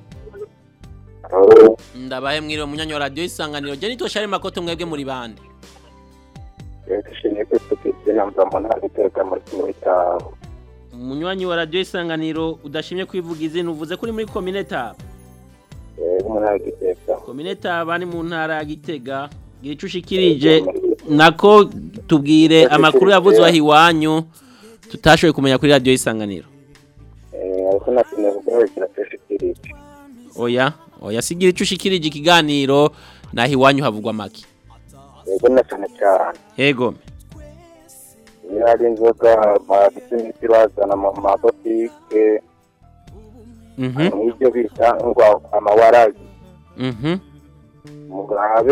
ndabahe mwiriwe munyanyi wa radio isanganiro je nitwa Shari Makoto mwebwe muri bande dushimiye ko tugeze namba mu ntara iteka muri kimwe cyawe umunywanyi wa radio isanganiro udashimye kwivuga izina uvuze kuri muri komine taba mu ntara y'igiteka komine taba ni mu ntara ya gitega gira ico ushikirije nako tubwire amakuru yavuzwe aho iwanyu tutashoboye kumenya kuri radio isanganiro ariko nakeneye kuguhekera tuyashikirije oya oya sigira ico ushikirije ikiganiro naho iwanyu havugwa make yego na cyane cyane yego iyo hari inzoga bagise imiti bazana mu mabotike mhm nk'ibyo bita ngo amawaragi mhm murabe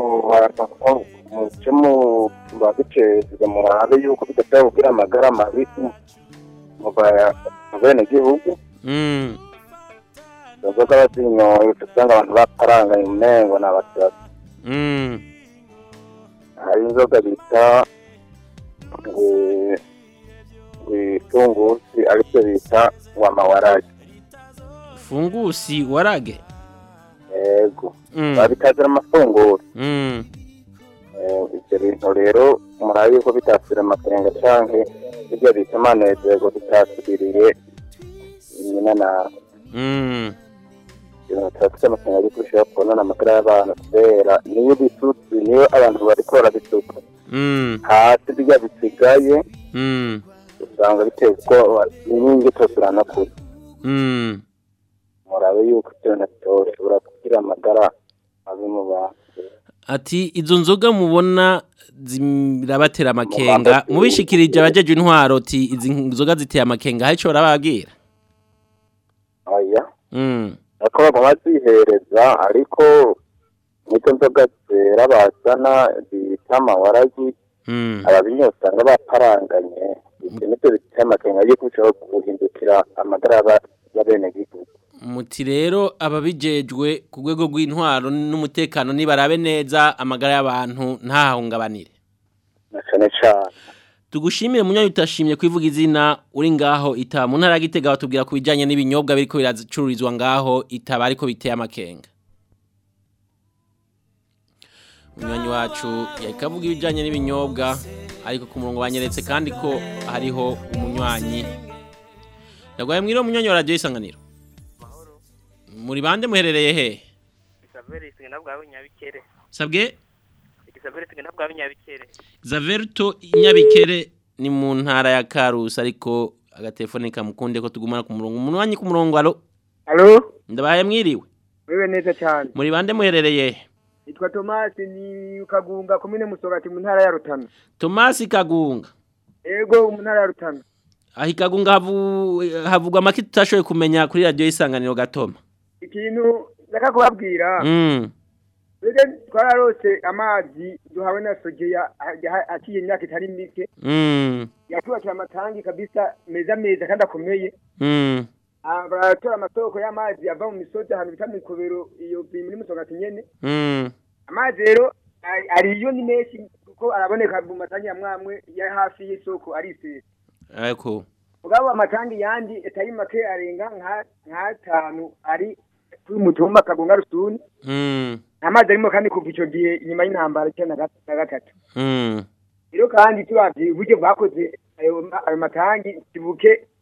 muce mu babiceza murabe yuko bidashobora kugira amagara mabi mu benegihugu mm izo nzoga bazinyoye usanga abantu baparanganye umengo ni abasazi mm hari inzoga bita itungusi aribyo bita wamawaragi fungusi warage yego Mm. babitazira amafunguro mm Eh, ibyo bintu rero murabe yuko bitasira amakenga canke ibyo bita amanezerwa bitasubiriye nyina nawe mm ibintu turafite amakenga yuko bishobora kubonana amagara y'abantu kubera niyo bisutse niyo abantu bariko barabisuka mm hasi birya bisigaye mm usanga biteye ubwoba inkingi tosirana kure mm murabe yuko ibyo bintu bitoshobora kugira amagara mabi mu bantu ati izo nzoga mubona zirabatera amakenga mubishikirije abajeje intwaro ati izi nzoga ziteye amakenga hari ico barababwira oya mm ariko baba bazihereza ariko n'izo nzoga zera bazana bita amawaragi mm ababinywa usanga baparanganye ibyo nibyo biteye amakenga yuko bishobora guhindukira amagara y'aba- y'abenegihugu muti rero ababijejwe ku rwego rw'intwaro n'umutekano nibarabe neza amagara y'abantu ntahahungabanire na cane cane tugushimire munyanya utashimye kwivuga izina uri ngaho itaba mu ntara ya Gitega batubwira ku bijanye n'ibinyobwa biriko biracururizwa ngaho itaba ariko biteye amakenga umunywanyi wacu yariko avuga ibijanye n'ibinyobwa ariko ku murongo banyeretse kandi ko hariho umunywanyi ndagwaye mwiriwe munywanyi wa radiyo isanganiro muri bande muherereye he Isabelle sigena bwawe nyabikere. sabwe Isabelle sigena bwawe nyabikere. Zaverto Nyabikere ni mu ntara ya Karusi ariko agatelefone kamukunde ko tugumana ku murongo umuntu wanyi ku murongo alo Alo? ndabaye mwiriwe Wewe neza cyane. muri bande muherereye he? Nitwa Thomas ni Kagunga komine Musogati mu ntara ya Rutana. Thomas Kagunga Ego mu ntara ya Rutana. aho Kagunga havu havugwa make tutashoboye kumenya kuri radio isanganiro gatoma Ikintu ndaka kubabwira. mm Bege twararose amazi duhawe na Sogeya aciye imyaka itari mike. mm Yatubakira amatangi kabisa meza meza kandi akomeye. mm Ah, Baratora amasoko y'amazi ava mu misozi ahantu bita mu Ikobero iyo muri Musogati nyene. mm amazi rero ari- ariyo ni menshi kuko araboneka mu matangi ya mwamwe ya hafi y'isoko ari isese ariko mugabo amatangi yandi atari make arenga nka nk'atanu ari kuri mutumba kagunga rusuni mm amazi arimo kandi kuva ico gihe inyuma y'intambara icyenda na gat- na gatatu mm rero kandi turavye uburyo bwakoze ayo ma- ayo matangi kibuke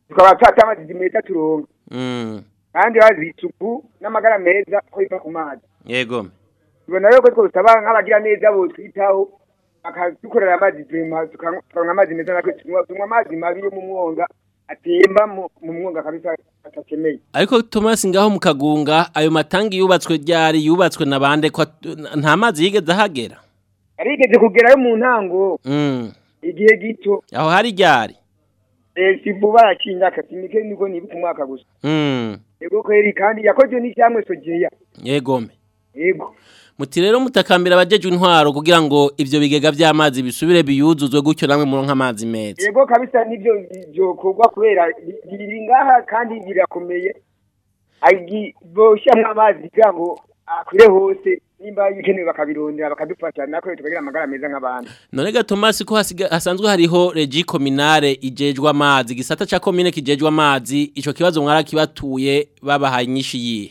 tukaba twata amazi meza turonka Mm. kandi bazi isuku n'amagara meza ko biva ku mazi Yego. tubona rero ko twosaba nk'abagira neza bo twitaho bakadukorera amazi turema tukaronka amazi meza natwe tunywa tunywa amazi mabi yo mu mwonga atemba mu mu mwonga kabisa atakeneye Ariko Thomas ngaho mu kagunga ayo matangi yubatswe ryari yubatswe na bande ko at- nta mazi yigeze ahagera. yarigeze kugerayo mu ntango Mm. igihe gito Aho hari ryari. eh, si vuba yacinyaka sinike niko nibuka umwaka gusa Mm. yego kweri kandi yakozwe n'ishyamwe sojeya Yego. me. yego Muti rero mutakambira abajeje intwaro kugira ngo ivyo bigega vy'amazi bisubire biyuzuzwe gutyo namwe muronka amazi meza. yego kabisa nivyo byokorwa kubera bi- biri ngaha kandi birakomeye agi boshyamwo amazi kugira ngo akwire hose nimba bikenewe bakabirondera bakadufasha natwe tukagira amagara meza nk'abandi None ga Thomas ko hasiga, hasanzwe hariho regi kominare ijejwe amazi gisata ca komine kijejwe amazi ico kibazo mwarakibatuye babahaye inyishi yihe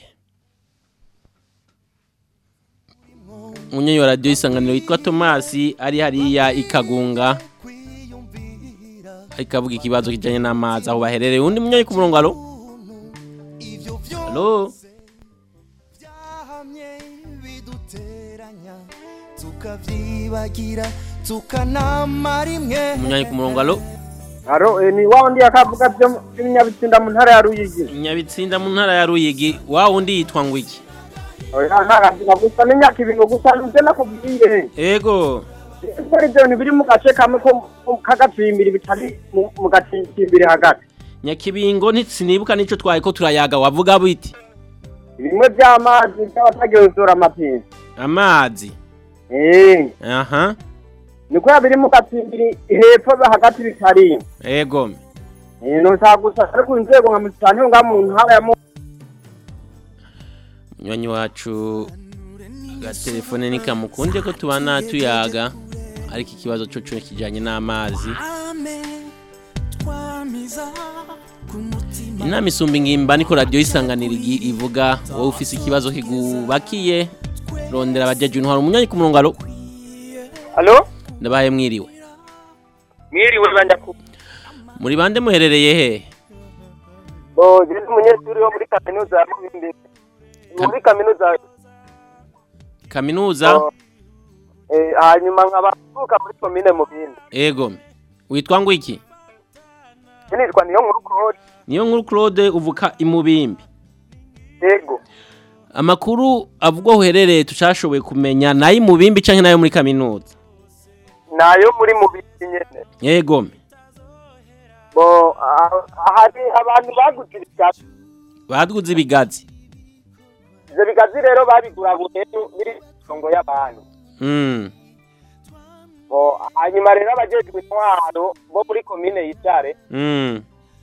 Munyenyi wa radio isanganiro yitwa Thomas ari hariya ikagunga ikavuga ikibazo kijanye n'amazi aho baherereye undi munyenyi ku murongo alo Alo tukavyibagira tukanama rimwe munyenyi ku murongo alo Aro eh, ni wa undi akavuga byo by'inyabitsinda mu ntara ya Ruyigi. Nyabitsinda mu ntara ya Ruyigi wa wundi yitwa ngo iki Oya ntakazina gusa n'imyaka ibintu gusa nje nakubwiye. Ego Kuri ibyo bintu biri mu gace kamwe ko ko kagatsimbiri bitari mu mu gatsimbiri hagati. Nyakibingo ntitsinibuka nico twaye ko turayaga wavuga biti Bimwe by'amazi by'abatagenzura amapinzi. amazi Eh, aha niko biri mu gatsimbiri hepfo hagati bitari. ego Eh, no sa gusa ariko inzego nka mutane nga mu ntara ya mu munywanyi wacu agatelefone nikamukunde ko tubana tuyaga ariko ikibazo cyo cyo kijanye n'amazi inama isumba ingimba niko radiyo isanganira igi- ivuga wowe ufise ikibazo kigubakiye rondera abajeje intwaro umunywanyi ku murongo alo Alo? ndabaye mwiriwe Mwiriwe banda ku. muri bande muherereye he Bo, je ndi umunyeshuri wo muri kaminuza ya Mubimbi. Muri kaminuza kaminuza eh hanyuma nkaba mvuka muri komine Mubimbi. ego witwa ngo iki Nitwa niyo nkuru Claude. niyo nkuru claude uvuka imubimbi Yego. amakuru avugwa uherereye tushashoboye kumenya nayo imubimbi canke nayo muri kaminuza Nayo muri Mubimbi nyene. yego Bo, ah- hari abantu baguze ibigazi. baduze ibigazi Ivyo bigazi rero babigura buhenu biri songo y'abantu. mm. Bo, hanyuma rero abajejwe intwaro bo muri komine Yitare Mm.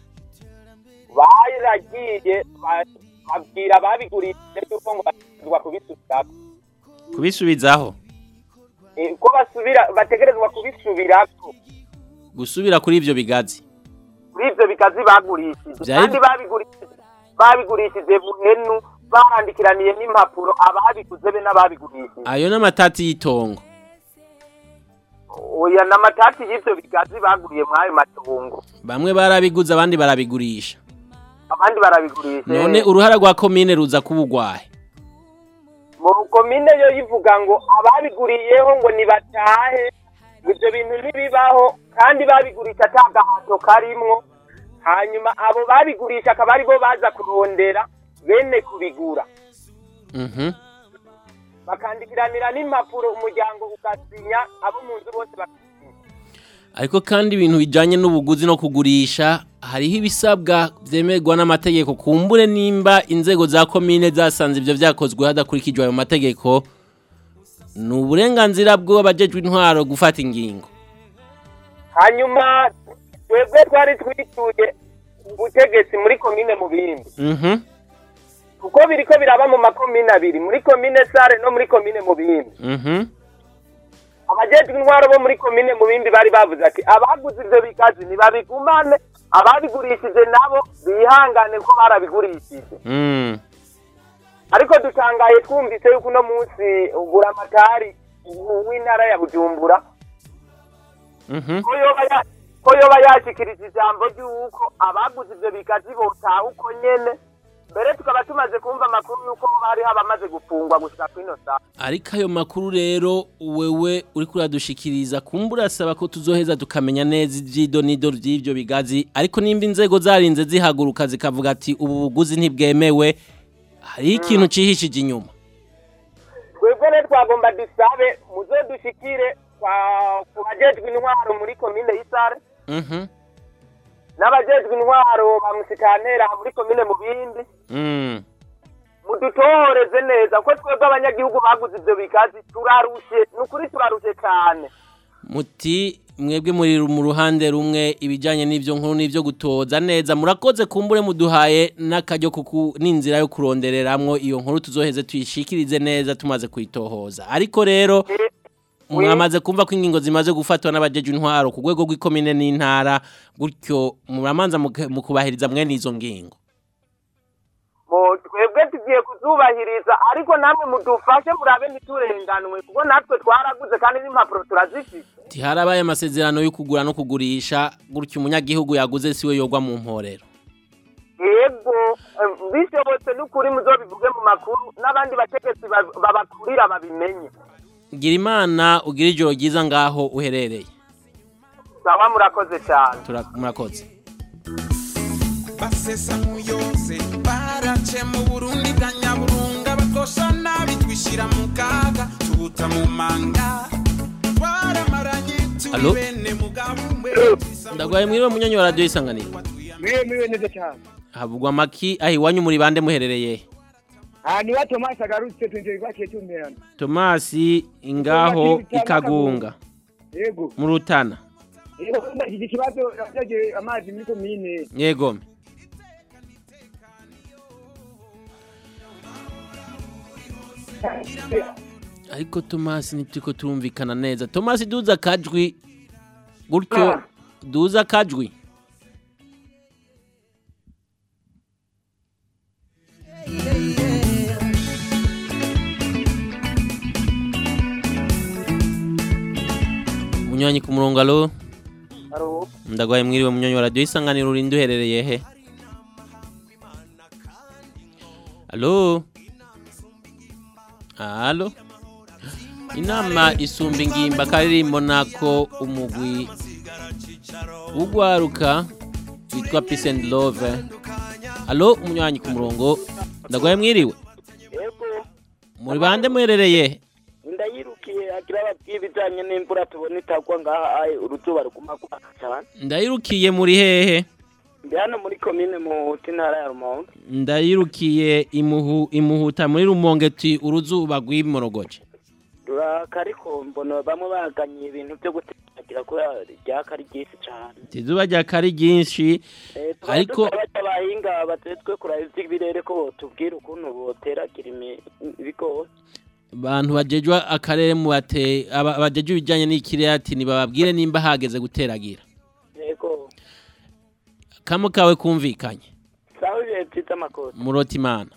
baragiye ba- babwira ababigurishije yuko ngo bategerezwa kubisubirako kubisubizaho Eh, ko basubira bategerezwa kubisubirako gusubira kuri ivyo bigazi kuri ivyo bigazi bagurishije Vyari- kandi babigurishije babigurishije buhenu barandikiraniye n'impapuro ababiguze be n'ababigurishije ayo n'amatati y'itongo oya n'amatati y'ivyo bigazi baguriye mw'ayo matongo bamwe barabiguze abandi barabigurisha abandi barabigurisha none uruhara rwa komine ruza kubugwahe mu komine yo yivuga ngo ababiguriyeho ngo nibatahe ngo ivyo bintu ntibibaho kandi babigurisha ata gahato karimwo hanyuma abo babigurisha akaba aribo baza kurondera bene kubigura Mhm. bakandikiranira n'impapuro umuryango ugasinya abo mu nzu bose bak- ariko kandi ibintu bijanye n'ubuguzi no kugurisha hariho ibisabwa vyemerwa n'amategeko kumbure nimba inzego za komine zasanze ivyo vyakozwe hadakurikijwe ayo mategeko ni uburenganzira bw'abajejwe intwaro gufata ingingo hanyuma twebwe twari twituye ubutegetsi muri komine mu bindi Mhm. kuko biriko biraba mu makomine abiri muri komine sare no muri komine mu bindi Mhm. abajejwe intwaro bo muri komine mu bindi bari bavuze ati abaguze ivyo bigazi ntibabigumane ababigurishije nabo bihangane ko barabigurishije Mm. ariko dutangaye twumvise yuko uno munsi buramatari w'intara ya bujumbura Mhm. ko yoba ya- ko ko yoba yashikirije ijambo ry'uko abaguze ivyo bigazi botaha uko nyene mbere tukaba tumaze kumva amakuru y'uko hariho abamaze gufungwa gushika kwino saa ariko ayo makuru rero wewe uri kuradushikiriza kumbura asaba ko tuzoheza tukamenya neza ivyido nido vy'ivyo bigazi ariko nimba inzego zarinze zihaguruka zikavuga ati ubu buguzi ntibwemewe hariho ikintu cihishije inyuma twebwe rero twagomba dusabe muze dushikire kwa- ku bajejwe intwaro muri komine y'isare Mhm. n'abajejwe intwaro ba musikanera muri komine mu bindi Mm. mudutohoreze neza ko twebwe abanyagihugu baguze ivyo bigazi turarushe ni ukuri turarushe cane muti mwebwe muri mu ruhande rumwe ibijanye n'ivyo nkuru n'ivyo gutoza neza murakoze kumbure muduhaye n'akaryo kuku n'inzira yo kurondereramwo iyo nkuru tuzoheze tuyishikirize neza tumaze kuyitohoza ariko rero mwamaze kumva ko ingingo zimaze gufatwa n'abajeje intwaro ku rwego rw'ikomine n'intara gutyo muramanza muke- mu kubahiriza mwene izo ngingo Bo, twebwe tugiye kuzubahiriza ariko namwe mudufashe murabe ntiturenganwe kuko natwe twaraguze kandi n'impapuro turazifite tiharabaye amasezerano yo kugura no kugurisha gutyo umunyagihugu yaguze siwe yogwa mu mporero yego eh, bishobotse n'ukuri muzobivuge mu makuru n'abandi bategetsi ba- babakurira babimenye gira imana ugira ijoro ryiza ngaho uherereye sawa murakoze cyane Tura- murakoze basesa muyose barace mu burundi bwa nyaburunga bakosha nabi twishyira mu kaga tubuta mu manga twaramaranye turi Alo? bene mugabo umwe ndagwaye mwiriwe munyanya wa radiyo isanganiro mwiwe mwiwe neza cyane havugwa amaki aho iwanyu muri bande muherereye aha niba tomasi agarutse twinjiye twakiye tumerana tomasi ingaho ikagunga yego mu rutana yego iki kibazo yaje amazi muri komine yego ariko tomasi ntituriko turumvikana neza tomasi duza akajwi gutyo duza akajwi munywanyi ku murongo alo Alo. ndagwaye mwiriwe munywanyi wa radiyo isanganiro urinde uherereye he alo alo inama isumba ingimba karirimbo nako umugwi ugwaruka witwa peace and love alo umunywanyi ku murongo ndagwaye mwiriwe muri bande muherereye he ndayirukiye agira ababwiye ibijyanye n'imvura tubona itagwa ngaha ayi uruzuba ruguma kwaka cyane ndayirukiye muri hehe ndi hano muri komine muhuta intara ya rumonge ndayirukiye imuhu imuhuta muri rumonge ti uruzuba rw'imorogoje ruraka ariko mbona bamwe baganye ibintu byo guteragira kubera ryaka ari ryinshi cyane izuba rya kari ryinshi Eh, tukaba ariko dusaba abahinga batetswe kuraba ivy'ibirere ko botubwira ukuntu boteragira imi- ibigori abantu bajejwe akarere mu bate aba- bajejwe ibijyanye n'ikirere ati ntibababwire nimba hageze guteragira yego kamo kawe kumvikanye sawa ibihe byiza amakosa murota imana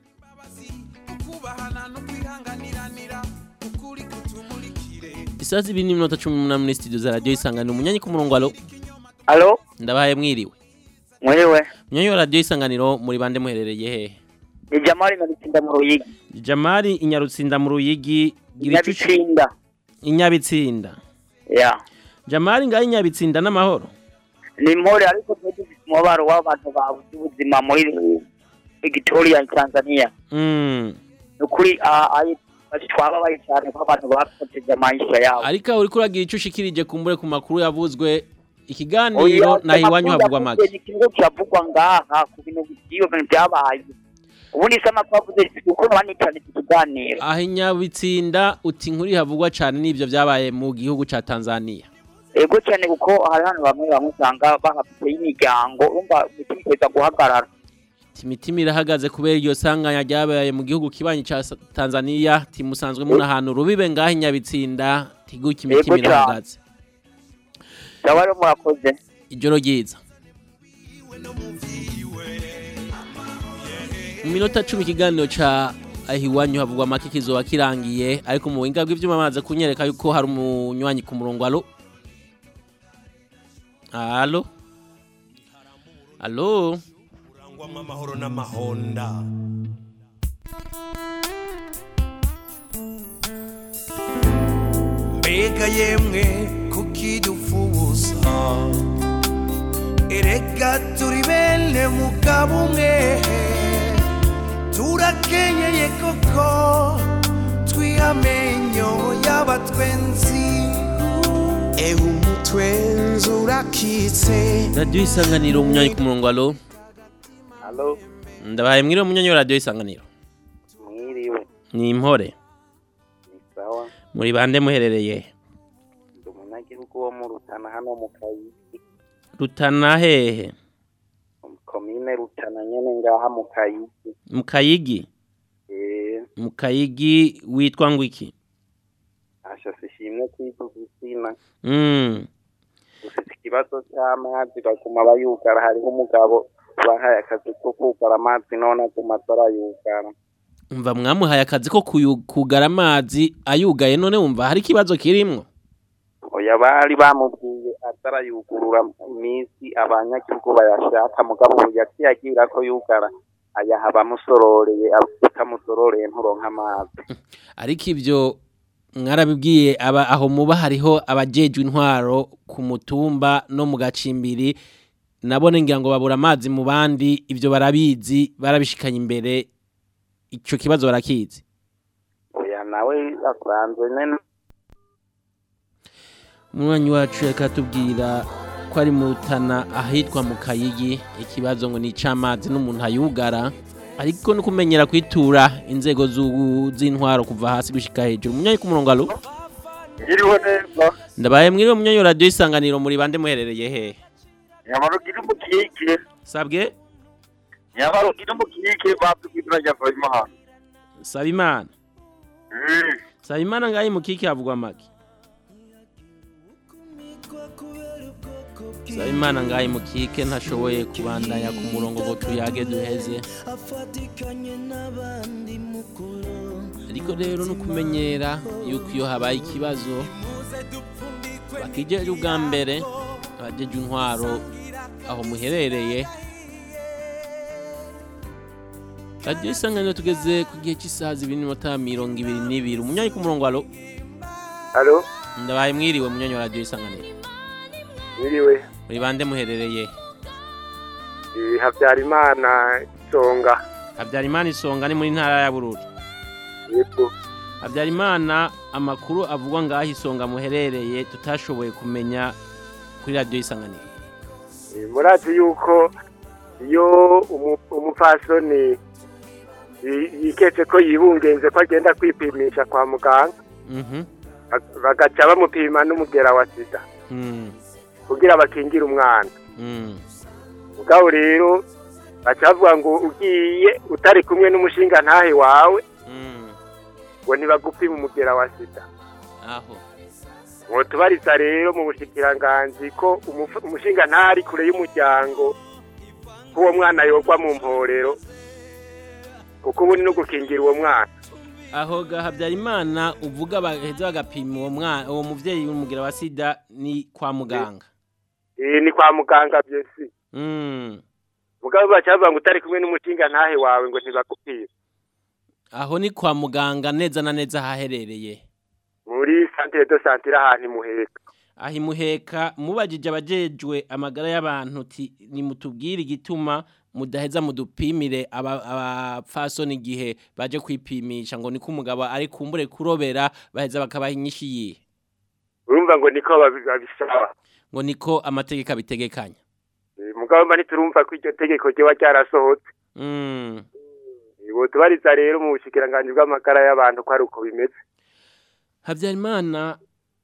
isaha zibiri n'iminota cumi n'umunani muri studio za radiyo isanganiro umunyanyi ku murongo alo alo ndabahaye mwiriwe mwiriwe umunyanyi wa radiyo isanganiro muri bande muherereye hehe ni jamali nabitsinda mu ruyigi jamari inyarutsinda mu ruyigi gira ico uci- Inyabitsinda. inyabitsinda ya jamari ngaho inyabitsinda n'amahoro ni mpore ariko twe dufite umubaro w'abantu babuze ubuzima muri victoria tanzania Mm. ni ukuri ah, ayi- twababaye cyane ko abantu bakoteje amaisha yabo ariko uriko uragira icyo ushikirije kumbure ku makuru yavuzwe ikiganiro naho iwanyu havugwa make ni ikintu kiravugwa ngaha ku bintu by'iyo bintu byabaye ubundi se amakuru avuze kuko abandi cyane tutuganira aho inyabitsinda uti inkuru havugwa cyane n'ibyo byabaye mu gihugu cya tanzania ego cyane kuko hari hano bamwe bamwe usanga bahafite imiryango urumva umutima uteza guhagarara Ati, imitima irahagaze kubera iryo sanganya ryabaye mu gihugu kibanyi cya Sa- tanzania timusanzwe muna ahantu rubibe ngaho inyabitsinda tiguke imitima Yego cane. irahagaze ndaba rero murakoze ijoro ryiza mu minota cumi ikiganiro ca aho iwanyu havugwa make kizoba kirangiye ariko mu buhinga bw'ivyuma amaze kunyereka yuko hari umunywanyi ku murongo alo Alo. Alo. urangwamwo amahoro n'amahonda mbega yemwe kukidufuza erega turi bene mugabo umwe turakenyeye koko twihamenyo y'abatwenzi ewe umutwenzi urakitse Radio isanganiro umunyanyi ku murongo alo. Halo, Ndabaye mwiriwe umunyanyi wa radio isanganiro. mwiriwe. Ni impore. Sawa, Muri bande muherereye. ndi umunyagihugu wo mu Rutana hano mu Kayigi. Rutana hehe? Komine Rutana nyene ngaha mu Kayigi. Mu Kayigi. Eh, Mu Kayigi witwa ngwiki? asha sishimwe kwivuga izina. Mm. Ufite ikibazo c'amazi baguma bayugara hariho umugabo bahaye akazi ko kugara amazi none aguma atarayugara. Umva mwamuhaye akazi ko kuyu- kugara amazi ayugaye none wumva hari ikibazo kirimwo. Oya bari bamubwiye atarayugurura iminsi abanyagihugu bayashaka mugabo ubu yaciye agira ko yugara ayaha abamusororeye utamusororeye nturonka amazi. Ariko ivyo mwarabibwiye aba aho muba hariho abajejwe intwaro ku mutumba no mu gacimbiri nabone ngira ngo babura amazi mu bandi ivyo barabizi barabishikanye imbere ico kibazo barakizi Oya nawe asanzwe nene umwanya wacu reka tubwira ko ari mu Rutana ahitwa mu Kayigi ikibazo ngo ni ic'amazi n'umuntu ayugara ariko no kumenyera kwitura inzego z'ubu- z'intwaro kuva hasi gushika hejuru umunyanyi ku murongo alo Ngiriwe neza. ndabaye mwiriwe umunyanyi wa radio isanganiro muri bande muherereye hehe Nyamara ugira umukike. sabwe Nyamara ugira umukike batubwira rya Fayimana. saba imana saba imana ngaho imukike havugwa make saba imana ngaho imukike ntashoboye kubandanya ku murongo ngo tuyage duheze ariko rero no kumenyera yuko iyo habaye ikibazo bakijeje ubwa mbere abajeje intwaro aho muherereye radiyo isanganiro tugeze ku gihe cy'isaha zibiri n'iminota mirongo ibiri n'ibiri umunyanyi ku murongo alo Halo, ndabaye mwiriwe munyanyi wa radiyo isanganiro ngiriwe. muri bande muherereye Eh, Habyarimana Songa. habyarimana isonga ni muri ntara ya bururi Yego. habyarimana amakuru avugwa ngaho isonga muherereye tutashoboye kumenya kuri radiyo isanganiro Eh, Murazi yuko iyo umu- umupfasoni yi- yiketse ko yibungenze ko agenda kwipimisha kwa muganga Mhm. bag- bagaca bamupima n'umugera wa sida Mm. kugira bakingire umwana Mm. mugabo rero baca bavuga ngo ugiye utari kumwe n'umushinga ntahe wawe Mm. ngo ntibagupima umugera wa sida aho ngo tubariza rero mu bushikiranganzi ko umufu- umushinga ntari kure y'umuryango ko uwo mwana yogwa mu mporero kuko ubu ni no gukingira uwo mwana aho ga habyarimana uvuga baheza bagapima uwo mwana uwo muvyeyi w'umugira wa sida ni kwa muganga Eh, ni kwa muganga byesi Mm. mugabo baca bavuga ngo utari kumwe n'umushinga ntahe wawe ngo ntibagupima aho ni kwa muganga neza na neza haherereye muri santere do santere ahantu imuheka aho imuheka mubajije abajejwe amagara y'abantu ti nimutubwire igituma mudaheza mudupimire aba- abapfasoni igihe baje kwipimisha ngo niko umugabo ari kumbure kurobera baheza bakabaha inyinshi yihe urumva ngo niko babi- babisaba ngo niko amategeko abitegekanya Eh, mugabo mba ntiturumva ko iryo tegeko ryoba ryarasohotse Mm. ubu tubariza rero mu bushikiranganji bw'amagara y'abantu ko ari uko bimeze habyarimana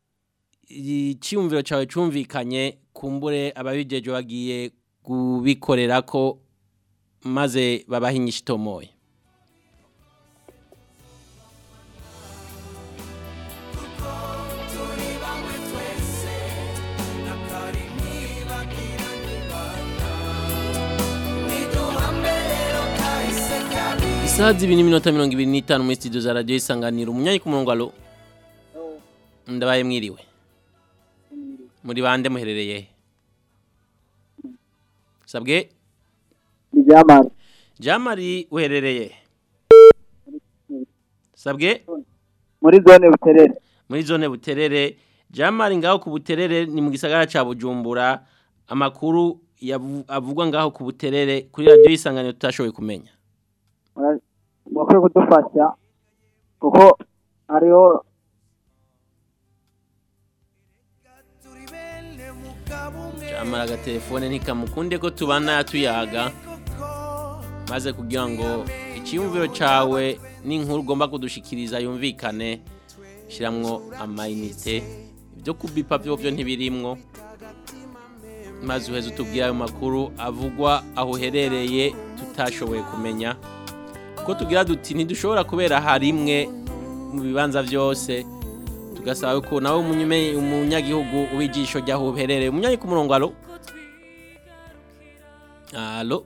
icyumviro cyawe cyumvikanye kumbure ababijeje bagiye kubikorera ko maze babaha inyinshi itomoye isaha zibiri n'iminota mirongo ibiri n'itanu muri studio za radiyo isanganiro umunyanyi ku murongo alo ndabaye mwiriwe muri bande muherereye he? sabwe ni jamari jamari uherereye sabwe muri zone buterere muri zone buterere jamari ngaho ku buterere ni mu gisagara ca bujumbura amakuru yavu- avugwa ngaho ku buterere kuri radiyo y'isanganiro tutashoboye kumenya bakwiye kudufasha kuko hariho jamari agatelefone ntikamukunde ko tubana tuyaga maze kugira ngo icyiyumviro cawe n'inkuru ugomba kudushikiriza yumvikane shyiramo amayinite ibyo kubipa byo byo ntibirimwo maze uheze utubwire ayo makuru avugwa aho uherereye tutashoboye kumenya ko tugira duti ntidushobora kubera harimwe mu bibanza byose tugasaba ko nawe umunyume- umunyagihugu w'ijisho ry'aho uherereye umunyanyi ku murongo alo alo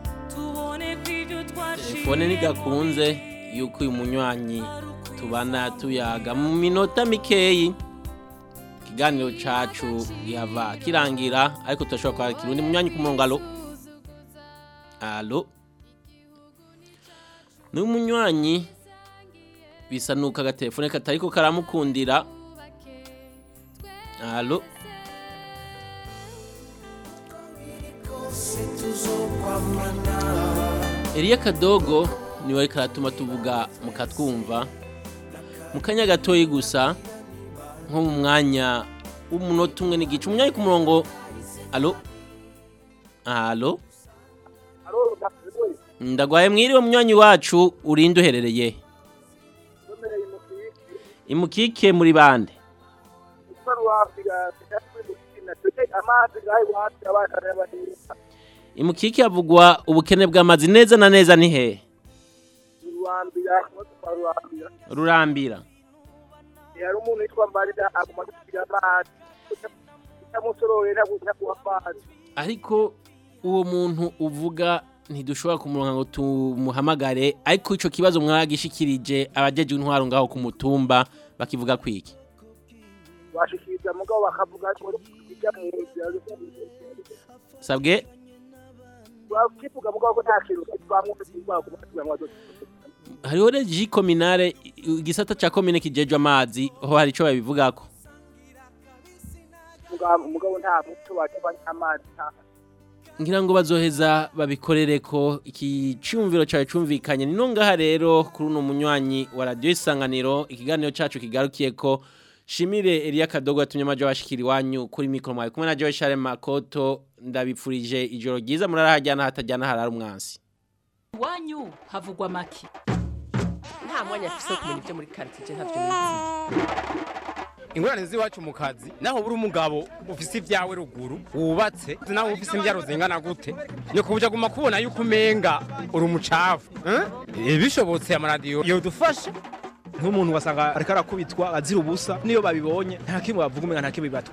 telefone ntigakunze yuko uyu munywanyi tubana tuyaga mu minota mikeyi ikiganiro cacu yava kirangira ariko turashobora kwakira undi munywanyi ku murongo alo alo ni umunywanyi bisa nuko agatelefone katariko karamukundira alo Eliya Kadogo niwe ariko aratuma tuvuga mukatwumva mu kanya gatoyi gusa nko mu mwanya w'umunota umwe n'igice umunyanya ku murongo alo alo ndagwaye mwiriwe munywanyi wacu urinde uherereye imukike muri bande imukike havugwa ubukene bw'amazi neza na neza ni hehe rurambira hari umuntu witwa mbarira aguma gusiga amazi utamusororeye ntaguha amazi ariko uwo muntu uvuga ntidushobora kumuronka ngo tumuhamagare ariko icyo kibazo mwagishikirije abajeje intwaro ngaho ku mutumba bakivuga kwiki bashikiriza mugabo bakavuga ko bijya mu nzira sabwe bakivuga mugabo ko nta kintu twamwumva kugira ngo hariho regi kominare igisata cya komine kijejwe amazi ho hari icyo babivugako mugabo nta muco wajya amazi nta ngira ngo bazoheza babikorere ko iki cyumviro cyawe cyumvikanye ni no ngaha rero kuri uno munywanyi wa radiyo isanganiro ikiganiro cyacu kigarukiye ko shimire Elia Kadogo yatumye amajo bashikira iwanyu kuri mikoro mwawe kumwe na Joe Charles Makoto ndabipfurije ijoro ryiza murarahajyana hatajyana harara umwansi iwanyu havugwa make nta mwanya afise wo kumenya ibyo muri quartier ntavyo nizi ingorane z'iwacu mu kazi naho buri umugabo ufise ibyawe ruguru wubatse naho ufise imbyaro zingana gute ni kubuja guma kubona yuko umenga uri umucafu eh? bishobotse amaradiyo yodufasha nk'umuntu wasanga ariko arakubitwa azira ubusa niyo babibonye nta kimwe bavuga umenga nta kimwe bibatwa